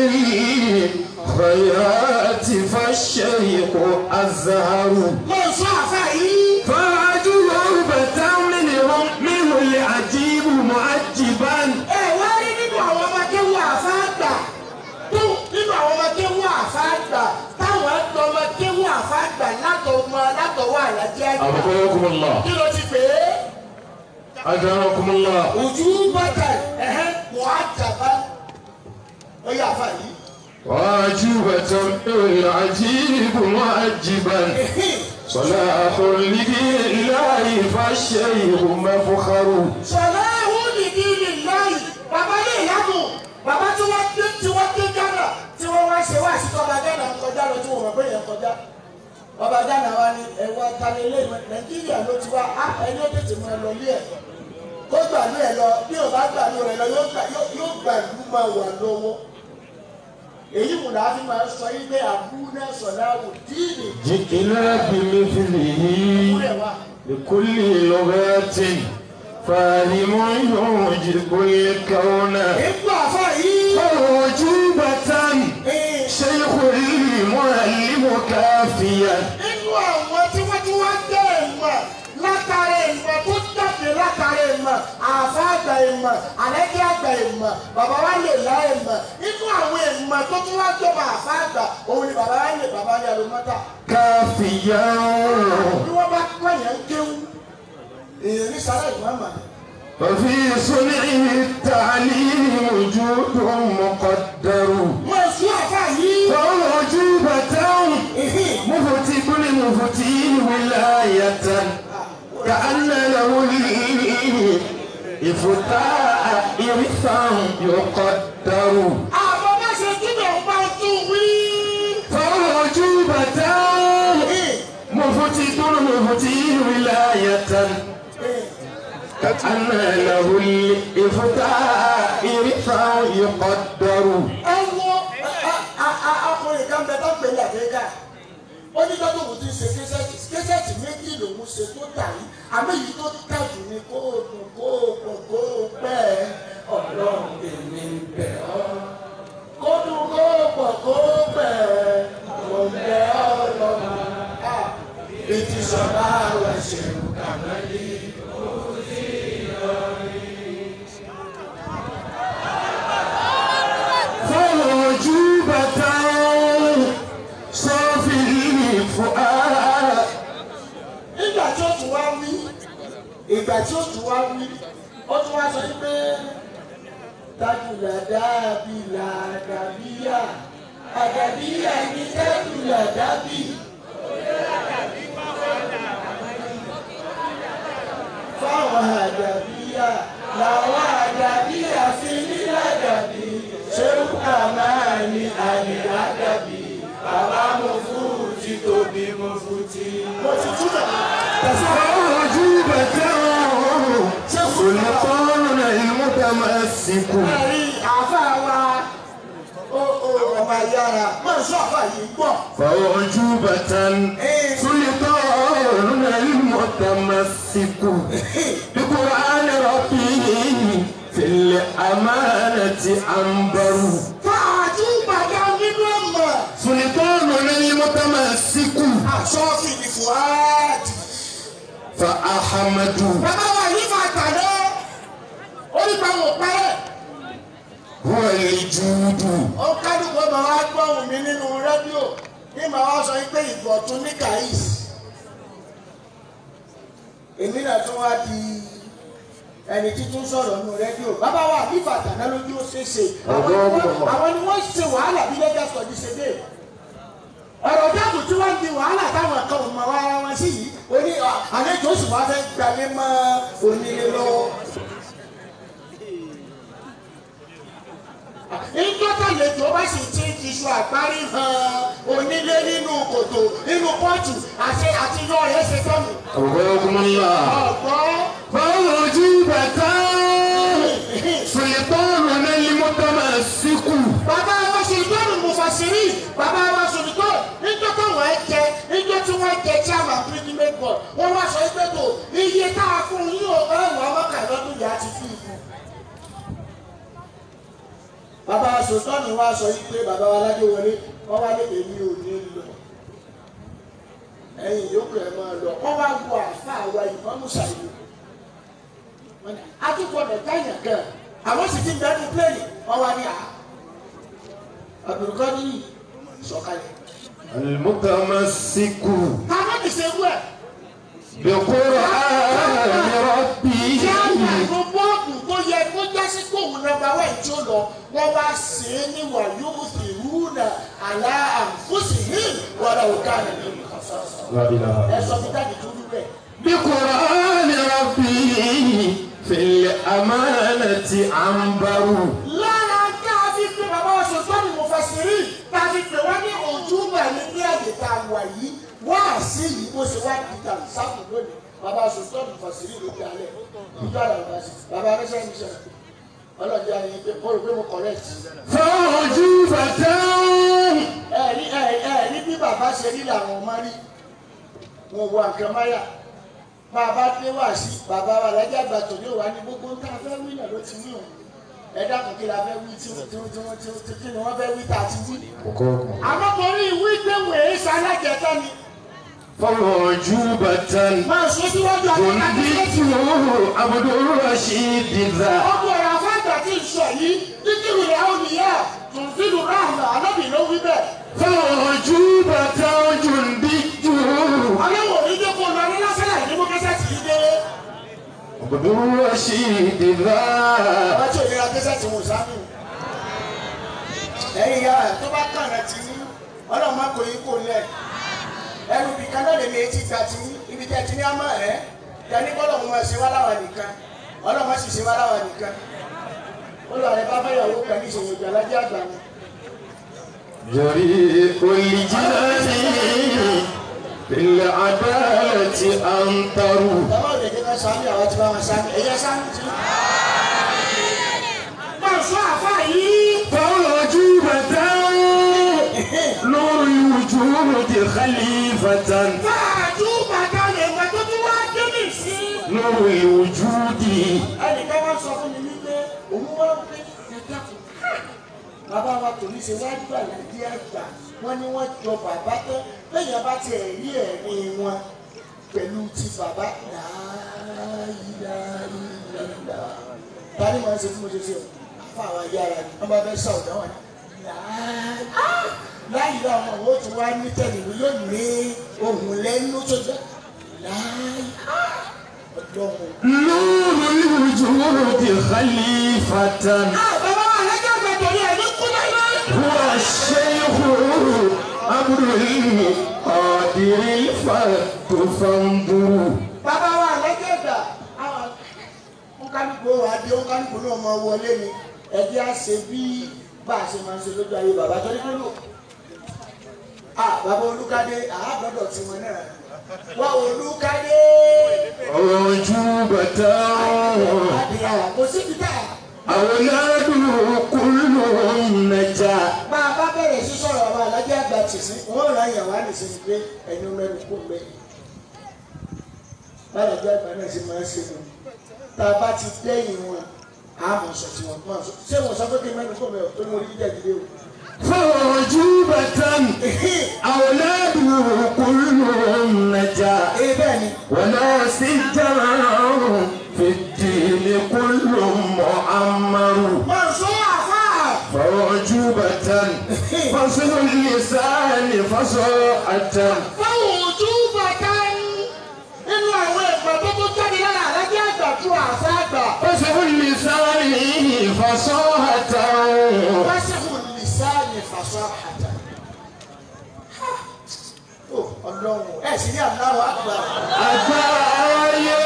خيرات فالشيخ الزهر mo sọ àfa yìí. فرجل ربة منهم منه العجيب معجبا ẹ wá rí nínú àwọn ọmọ kéwù àfa àgbà tó nínú àwọn ọmọ kéwù àfa àgbà táwọn ẹgbẹ́ ọmọ kéwù àfa àgbà látọmọ látọwọ́ àlàjẹ́ àgbà. أبقاكم الله kí ló ti pè é. أجركم الله ojú bàtà ẹ̀hẹ́ wọ́n á jàmbá. ó yà àfa yìí. وعجوبة العجيب معجبا صلاح لدين الله فالشيخ مفخر sọlá ẹ̀hún nìdí nìláyì bàbá lè yàgò bàbá tí wọ́n dé tí wọ́n dé gánà tí wọ́n wá ṣe wá sí tọ́ba gánà ń kọjá lọ tí wọ́n mọ̀ pé yẹn kọjá ọba gánà wa ni ẹ̀wọ́ talẹ́lẹ́ nàìjíríà ló ti wá á ẹni ó tètè mọ ẹ lọ lé ẹ̀ kó gbàlú ẹ lọ bí o bá gbàlú rẹ lọ yóò gbà- yóò- yóò gbàlú máa wà lọ́wọ́ èyí mú làá fi máa sọ yí pé àbúrò sọ̀lá wò díìnì جئنا بمثله kúrẹ̀ wá. لكل لغات فاهم يوجب الكون ègbò àfọ yìí. موجوبة ee, شيخ المعلم كافيا nínú àwọn tí wọ́n ti wá jẹ́ ìmọ̀ látara ìmọ̀ tó jáde látara ìmọ̀ àfáàgbà ìmọ̀ àlẹ́kẹ́ àgbà ìmọ̀ bàbá wa lè lá ìmọ̀ nínú àwọn ìmọ̀ tó tún wá jọba àfáàgbà òun ni bàbá wa lè bàbá wa lè alomọ́tà كافيا bí wọ́n bá kọ́ yẹn ń kéwú èèyàn ní sára ìmọ̀ọ́mà وفي صنعه التعليم وجود مقدر wọ́n sún àfá yìí فوجوبة ìhìn مفتي كل مفتي ولاية كأن له الإفتاء إرثا يقدر àbọ̀ bá ṣe kíbẹ̀ ń bá tún wí. فوجوبة ìhìn مفتي كل مفتي ولاية ìhìn. كأن له الإفتاء إرثا يقدر ẹ wo ọkùnrin kan bẹ tó ń pèlè àgbéga ó ní lọ́dún òun ti ṣe késẹ́tì késẹ́tì méjì lòun ṣe tó dà yìí àmọ́ èyí tó dà jù ní kó o dùn kó o pọ̀ kó o pẹ́ ọlọ́run èmi ń bẹ̀ ọ́ kó dùn kó o pọ̀ kó o pẹ́ mo ń bẹ̀ ọ́ lọ́run ètí sọ̀rọ̀ àwọn ẹ̀ṣẹ̀ kàná yìí. فوجوبة صافي الفؤاد nígbà tí ó tún wá wí ìgbà tí ó tún wá wí ó tún wá sọ yí pé tájùlá dàbí làdàbíyà àdàbíyà ní tájùlá dàbí. fáwọn àdàbíyà làwọn àdàbíyà fi ní làdàbí ṣéwù àmàlì àlè àdàbí bàbá mo fún ti tóbi mo fún ti. mo ti túbọ̀ tẹ̀síwájú. فوجوبة سلطان المتمسك ẹ̀rí àfa wa ó ó ọba yára máa sọ àfa yìí gbọ́. فوجوبة سلطان المتمسك بقرآن ربه في الأمانة أنبر káàtú gbàgbá nínú ọmọ سلطان المتمسك àṣọfì ní fuad. فأحمد bàbá wa yìí máa tàná onígbà wò pẹ́rẹ́. هو الجود ó kálukú ọmọ wa gbọ́hùn mi nínú rédíò ní màá wá sọ pé ìgbọ̀tún ní kàís. èmi náà tún wá di ẹni títún sọ̀rọ̀ nínú rédíò bàbá wa àbífà tàná lójú ó ṣeéṣe àwọn ni wọ́n- àwọn ni wọ́n ṣe wàhálà bí lẹ́jà sọ̀dí ṣe dé ọ̀rọ̀ dáàbò tí wọ́n di wàhálà táwọn kan ò mọ ara wọn sí yìí ó ní ọ, àlejò oṣù wa fẹ́ gbalé mọ́ onílé lọ́wọ́. ìjọba lẹ́jọ́ bá sì ti ti iṣu àgbárí hàn onílé nínú kòtò nínú pọ́ọ̀tù àti àtijọ́ rẹ̀ ṣe tọ́nu. أبوكم الله ọ̀gbọ́n فوجوبة سلطان المتمسك bàbá wa sultan mufasiri bàbá wa sultan nínú jẹ ijó tí wọ́n jẹ chairman pilgrimage board wọ́n wá sọ pé tó iye tá a fún yín ò bá ìwà mọ́kànlélọ́dún yà á ti fi ìfún. bàbá sòtọ́nù wa sọ yìí pé bàbá wa ládé wọlé wọ́n wá lé èmi ò ní lọ ẹ̀yin yòókù ẹ̀ máa lọ wọ́n wá wọ àfa àwa ìmọ̀mú ṣàyẹ̀wò atukọ̀dọ̀ táyà gan àwọn sì ti ń bẹ́ẹ̀ ní pléènì wọ́n wá ní à àbùrùkọ́ ní sọ̀kalẹ̀. المتمسك káwọn ti ṣe wú ẹ̀. بقرآن ربه kí á wà ní bọ́ọ̀dù tó yẹ kó jásí pé òun nọ́mbà wẹ̀ tí ó lọ wọ́n wá sí i ní wàyó ìrúnà àlá àǹfóṣì ní wàrà òkà nínú ìkànsọ́sọ́. لا إله ẹ sọ fún dáàbì tó dúpẹ́. بقرآن ربه في الأمانة عنبر lára tá a fi pé bàbá wa sọ̀tọ́ ni mo fàṣírí tá a fi pè wá ní ojúbà ní ní àyè tá a wà yìí wá sí yìí bó ṣe wá di tàbí sáàpù lónìí bàbá wa sọ̀tọ́ ni mo fàṣírí ló di alẹ́ ìjọ àlọ́ bá sí bàbá rẹ́sẹ̀ mi sọ̀rọ̀ ọlọ́dẹ ayé pé mo rò pé mo correct. فعجوبة ẹ̀rí ẹ̀rí bí bàbá ṣe rí làwọn ọmọ rí wọn wọ nǹkan máyà máa bá dé wá sí bàbá wa lẹ́jọ́ àgbà tó ní òwá ní gbogbo ń tá a fẹ́ wí náà ló ti wí òun ẹ dákun kí la fẹ́ wí tí tí tí tí tí kí ni wọ́n fẹ́ wí tá a ti wí. àmọ́ torí ìwé ìgbéwò èyí sálájẹta ni فعجوبة máa sọ síwájú àwọn akẹ́kọ̀ọ́ جندته عبد الرشيد ذا ọmọ ọ̀rọ̀ afáàgbà tí ń sọ yìí títí ìrìn àwọn nìyà tùǹfìlù ráhùnà alábì ló wí bẹ́ẹ̀. فعجوبة جندي ọlọ́wọ́ onídẹ́kọ̀ lọ ní lásìlẹ̀ ní mú kẹsẹ̀ tì í dé. عبد الرشيد ذا ọba tí òyìnbá kẹsẹ̀ tì wọ́n sáánù. ẹ̀yin ya tó bá kàn rẹ̀ tì í ọlọ́run má kò yín kò lẹ̀. ẹrù bìkan náà lè mi etí gba tì í ibi tẹ́ ti ní àmọ́ ẹ̀ tẹ́ni kọ́lọ̀ mo máa ṣe wá láwa nìkan ọlọ́run má sì ṣe wá láwa nìkan. olùwàrẹ̀ bá fẹ́yàwó kan ní ìṣòwò ìgbà lájẹ́ àgbà ni. جريء الجنان في العدالة أنطر Bàbá òde jẹ́ ká sáámi àwọn tí bá wọn sáámi ẹ̀yẹ sáámi tí. Máa sọ àfa yìí. فعجوبة نور الوجود خليفة Fáàjú bàtà lè gbà tó tún wá dé mi sí. نور الوجود Ẹnìkan wá sọ fún mi wípé òun wá pé ẹ̀dá kù. Bàbá wa tòní ṣe wá gbà láti àgbà. Wọ́n ní wọ́n jọ bàbá tán. Lẹ́yìn abá ti ẹ̀rí ẹ̀rí wọn pẹ̀lú ti bàbá. Láyìláyìlá. Tani máa ń ṣe fún mo ṣe ṣe o? Àfa àwọn ayára ni. Wọ́n bá fẹ́ sọ ọ̀dọ́ wọn. Láyìlá ọmọ wo tún wá ní tẹ̀lé yóò ní ohun lẹ́nu tó jẹ́. Láyìlá. Ọlọ́run. نور الوجود خليفة bàbá wa lẹ́jọ́ gbẹ̀dọ̀ yẹn ní kúlẹ̀ yẹn. هو الشيخ أمر القادر الفرد فانظروا bàbá wa lẹ́jọ́ gbà àwọn nkálukú wa dé nkálukú náà máa wọlé ni ẹjẹ́ á ṣe bí bá a ṣe máa ń ṣe lójú ayé bàbá tó ní kí ló. a bàbá olúkadé àádọ́dọ̀ tí wọn náà wá olúkadé. عجوبة àdìyà kò síbi tá a. أولاده كلهم نجا bá a bá bẹ̀rẹ̀ sí sọ̀rọ̀ àwọn alájẹ́ àgbà tì sí wọ́n ràn yàn wá nìsín pé ẹni mẹ́rin kò gbé báyọ̀ jẹ́ àgbà náà ṣe máa ń ṣe wọn tá a bá ti dẹ́yìn wọn a mọ̀ sọ tí wọ́n máa sọ ṣé wọ́n sọ pé kí mẹ́rin kò mẹ́rin tó ní orí jíjẹ́ ìdílé o. فعجوبة أولاده كلهم نجا ee bẹ́ẹ̀ ni ولا سجرا في الدين كل مؤمر máa sọ àfà فعجوبة فصل اللسان فصاعة fáwọn ojú bàtà nínú àwọn ẹ̀gbọ́n tó tó jáde lára alájẹ́ àgbà tó àfà àgbà. فصل اللسان فصاعة wáṣíhù lìsáàlì fàṣọ àjà. ó ọlọ́run ẹ̀ sì ní àdáwọ̀ àgbà. أتاي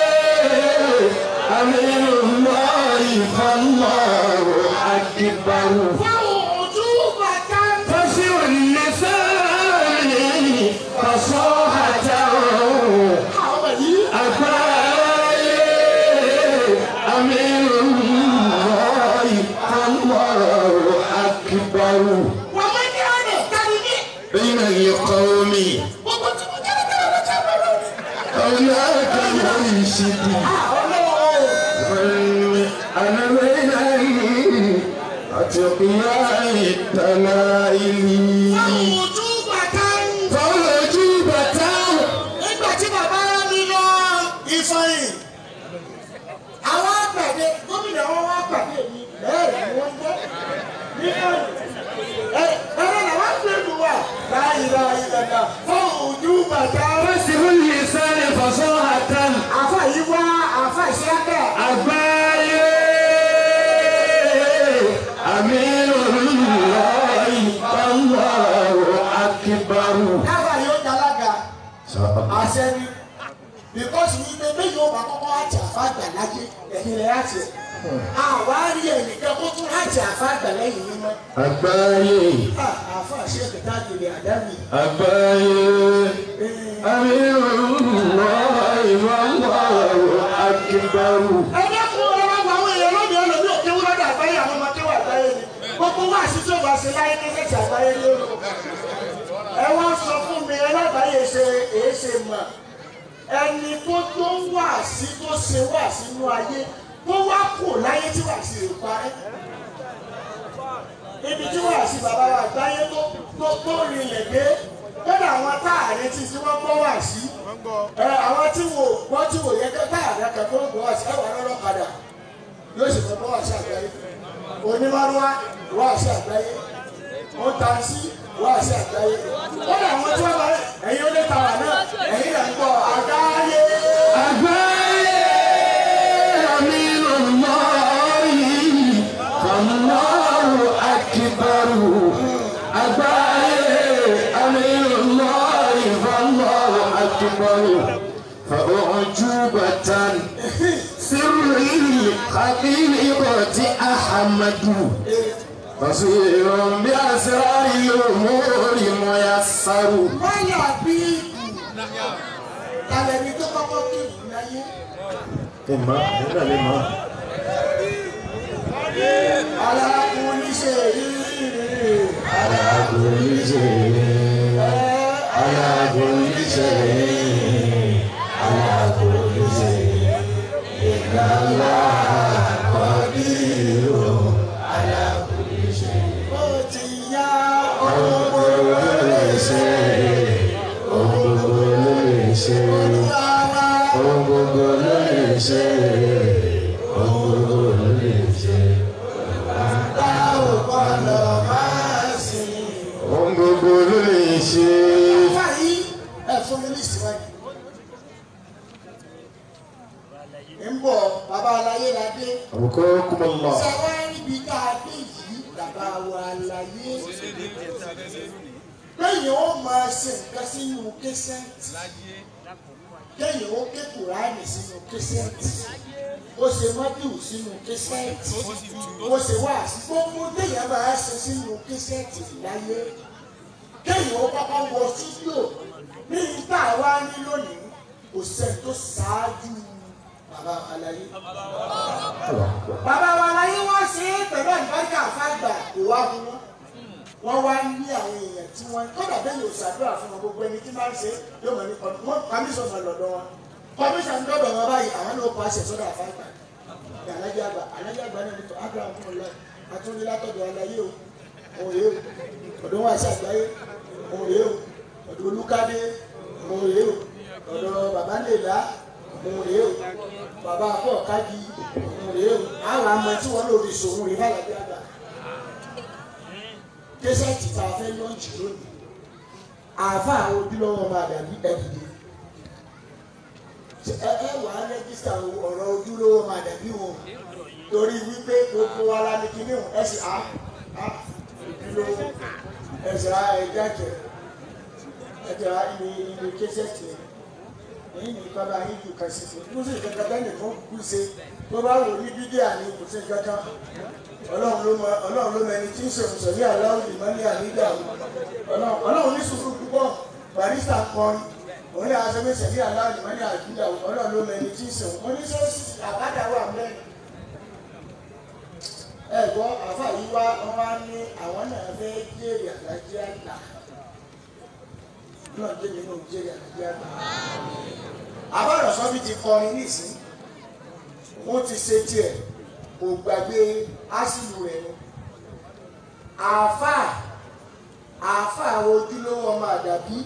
أمين الله فالله أكبر fáwọn ojú bàtà فصل اللسان فصاحة àwọn yìí. أتاي أمين الله فالله أكبر wọ́n mọ̀ ní ọ̀nà kárí ní. بين القوم مولاك مرشد أنا بين أتقياء الدلائل ojú bàtà ń فوجبت nígbà tí bàbá mi lọ ìfọyín àwọn àgbàdo gómìnà wọn wá pàdé mi bẹ́ẹ̀ ni wọ́n jẹ́ nífọyín ẹ ẹ̀rọ làwọn gbẹ̀lú wa láyé láyé lọ́dà fún ojú bàtà فسر اللسان فصاحة àfa yìí wá àfa ìṣẹ́kẹ̀ àgbáyé أمير الله الله أكبر káfà yóò dalága àṣẹ ni bíkọ́sì yìí pé bẹ́ẹ̀ yóò bá kọ́kọ́ àti àfàgbà láyé ẹ̀yìn rẹ̀ àti ẹ̀ àwárí ẹnìkan kó tún àti àfàgbà lẹ́yìn yín mọ́ àgbáyé àfa ṣe kẹta gbèrè àdámì àgbáyé أمير الله الله أكبر ẹgbẹ́ fún ọlọ́wọ́ àwọn èèyàn lóde ọlọ́bí òkè wúlọ́ dà àgbáyé àwọn ọmọ kéwà àgbáyé ni gbogbo wá àṣìṣe òbá ṣe láyé ní kẹ́kẹ́ àgbáyé lóru ẹ wá sọ fún mi ẹlẹ́gbàáyé ṣe èé ṣe mọ̀ ẹni tó tó wà sí tó ṣe wà sínú ayé tó wá kù láyé tí wà sí rè parẹ́ ibi tí wà sí bàbá wa àgbáyé tó tó tó rinlẹ̀ dé kódà àwọn táàrin tí tí wọ́n gbọ́ wà sí ẹ àwọn tí wò gbọ́ tí wò yẹ kẹ́ táàrin akẹ́kọ̀ọ́ gbọ́ wà sí ẹwà lọ́rọ́ padà yóò sì fẹ́ gbọ́ wà sí àgbáyé onímọ̀rúwá wà sí àgbáyé wọ́n ta sí wà sí àgbáyé kódà àwọn tí wọ́n bá ẹ̀yin ó lé tàwa náà ẹ̀yin rẹ̀ ń gbọ́ àgbáyé. àgbáyé أمير الله الله أكبر àgbáyé أمير الله الله أكبر فأعجوبة سر الحقيقة أحمد بصير بأسرار الأمور ميسر Báyà bí kalẹ̀ ni tó kọ́kọ́ kí ìlú láyé. Ìmọ̀ nígbà lè mọ̀. Alákùnrin ṣe ìrírí. Alágolíṣe, alágolíṣe, alágolíṣe, ìgbàlá kọ́dírò, alágolíṣe. Ó ti yá Ohun gbogbo ló lè ṣe, ohun gbogbo ló lè ṣe, olúwa. ohun gbogbo ló lè ṣe, ohun gbogbo ló lè ṣe. Tá ò gbọ́dọ̀ máa sìn. Ohun gbogbo ló lè ṣe. Báyìí ẹ fún mi ní ìsìnwájú. Ń bọ̀ bàbá aláyé la dé. Àbùkọ́ kúmọ̀ lọ. Ṣé wá níbi tá a dé yìí bàbá wa aláyé? Lẹ́yìn ó máa ṣe nǹkan sínú késẹ́ǹtì. Lẹ́yìn ó ké Kùránì sínú késẹ́ǹtì. Ó ṣe mọ́dù sínú késẹ́ǹtì. Ó ṣe wá sí gbogbo téèyàn máa ṣe sínú késẹ́ǹtì láyé. Lẹ́yìn ó kọ́kọ́ wọ stúdíò ní ìta wa ní lónìí. Kò sẹ́ni tó ṣáájú bàbá aláyé bàbá wa láyé wá sí pẹ̀lú àlùbáríkà fàgbà kò wá fún wọn wọ́n wá ní àwọn èèyàn tí wọ́n kọ́dà bẹ́ẹ̀ yóò ṣàdúrà fún wọn gbogbo ẹni tí máa ń ṣe yóò mọ̀ ní kọ́míṣọ̀n náà lọ́dọ̀ wọn kọ́míṣọ̀n lọ́dọ̀ wọn báyìí àwọn náà kọ́ àṣẹ sọ́dọ̀ àfàgbà ní alájà àgbà alájà àgbà náà nítorí abraham fún ọlọ́ àtúndí látọ̀dọ̀ aláyé o òun rèé o ọ̀dọ̀ wọn àṣẹ àgbáyé òun rèé o ọ̀dọ̀ olúkádé òun rèé o ọ̀dọ̀ bàbá lèlá òun rèé o bàbá akọ kájí òun rèé o àwọn àmọ tí wọn lòdì sòun rèé fàlàbí àgbà kẹsẹ̀tì tá a fẹ́ lọ́ọ̀jì lónìí àáfà àwọn ojúlówó máa dàbí ẹ̀dìdì ẹ ẹ wà á rẹ́gísítà ọ̀rọ̀ ojúlówó máa dàbí wọn torí wípé gbogbo wa la ní kíní wọn ẹsẹ̀ á á ojúlówó ẹsẹ̀ á ẹ̀jẹ̀ àjẹ ẹ̀jẹ̀ á ní ní kẹsẹ̀tì yẹn èyí ní bàbá yín ju kan sí fún kó sì kankan bẹ́ẹ̀ nìkan kú ṣe tó bá wò ní bídíà ní kò sí kankan ọlọ́run ló mọ ọlọ́run ló mọ ẹni tí ń ṣèwọ̀n sọ̀rí aláwọ̀ ìmọ̀ ní àníjà ọlọ́run ọlọ́run ní sùúrù púpọ̀ barista kọrin òun lè aṣọ méjì sẹ̀rí aláwọ̀ ìmọ̀ ní àníjà ọlọ́run ló mọ ẹni tí ń ṣèwọ̀n mo ní sọ́ọ́sì àbádà wà mẹ́rin ẹ gbọ́ àfà yìí wá wọn wá ní àwọn náà fẹ́ jèrè àlájẹ́ àgbà náà jẹ́ nínú jèrè àlájẹ́ àgbà àbọ̀rọ̀ sọ́bí ti kọrin nísìn wọ́n ti ṣe tiẹ̀ kò gbàgbé ásìlù rẹ̀ ni àáfàá àáfàá àwọn ojúlówó ọmọ àdàbí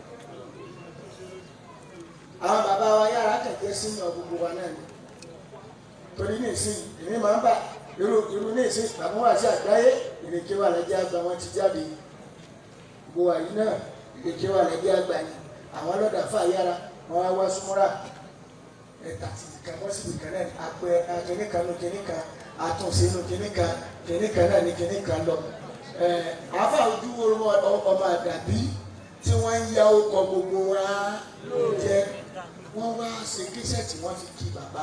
àwọn bàbá wa yára kẹ̀kẹ́ sínú gbogbo wa náà ni torí ní ìsìn èmi máa ń bà irú irú ní ìsìn bàbá wa sí àgbáyé ìrèké wà lẹ́jẹ́ àgbà wọn ti jáde gbogbo wa yìí náà ìrèké wà lẹ́jẹ́ àgbà ni àwọn ọlọ́dà fà yára wọn wá wá súnmọ́ra ẹ̀ta ti kàn wọ́n sì kàn náà apẹ kìnní kan nu kìnní kan àtúnṣe nu kìnní kan kìnní kan náà ní kìnní kan lọ àáfà ojú wo ọmọ àdàbí tí wọ́n ń ya ọkọ̀ gbogbo wa jẹ wọ́n wá ṣe kíṣẹ́ tí wọ́n fi kí bàbá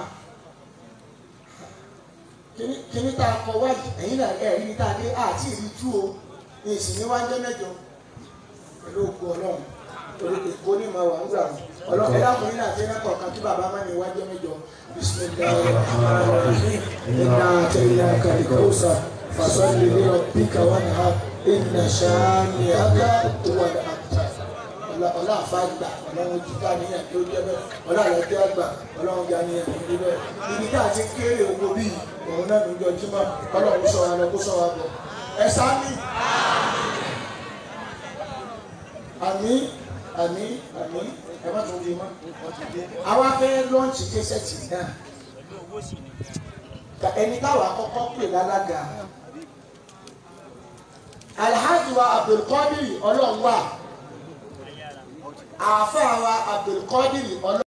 kíní tá a kọ wáyé ẹ̀yin náà ẹ̀ rí tá a dé àti ìrí tú o èsì ní wájú mẹ́jọ pẹ̀lú òkú ọlọ́run torí èkó ní ma wà ń gbà ọlọ́run ẹ̀dá ọkùnrin náà ti rẹ́ kọ̀ọ̀kan kí bàbá má ní wájú mẹ́jọ bisimilayi rahmanirahim iná àtẹ̀yìn àkàlìkọ́sà fasọ́lì ní ọ̀píkà wà ní ha iná sàánì àgá wà ní àkùtà ọlá àfàgbà ọlọ́run jíká níyàn tó jẹ́ bẹ́ẹ̀ ọlá àlọ́jọ́ àgbà ọlọ́run já níyàn tó jẹ́ bẹ́ẹ̀ ibi tá a ti kéré owó bíi òun náà ló jọ jímọ̀ ọlọ́run sọ wa lọ kó sọ wa bọ̀ ẹ sáni àmì àmì àmì ẹ má tún di mọ́ àwa fẹ́ lọ́ọ̀nì kẹsẹ̀tì náà ka ẹni táwa kọ́kọ́ pè lálága alhaji wa abdulkadir ọlọ́run wa àáfàá wa abdulkadir ọlọ́run.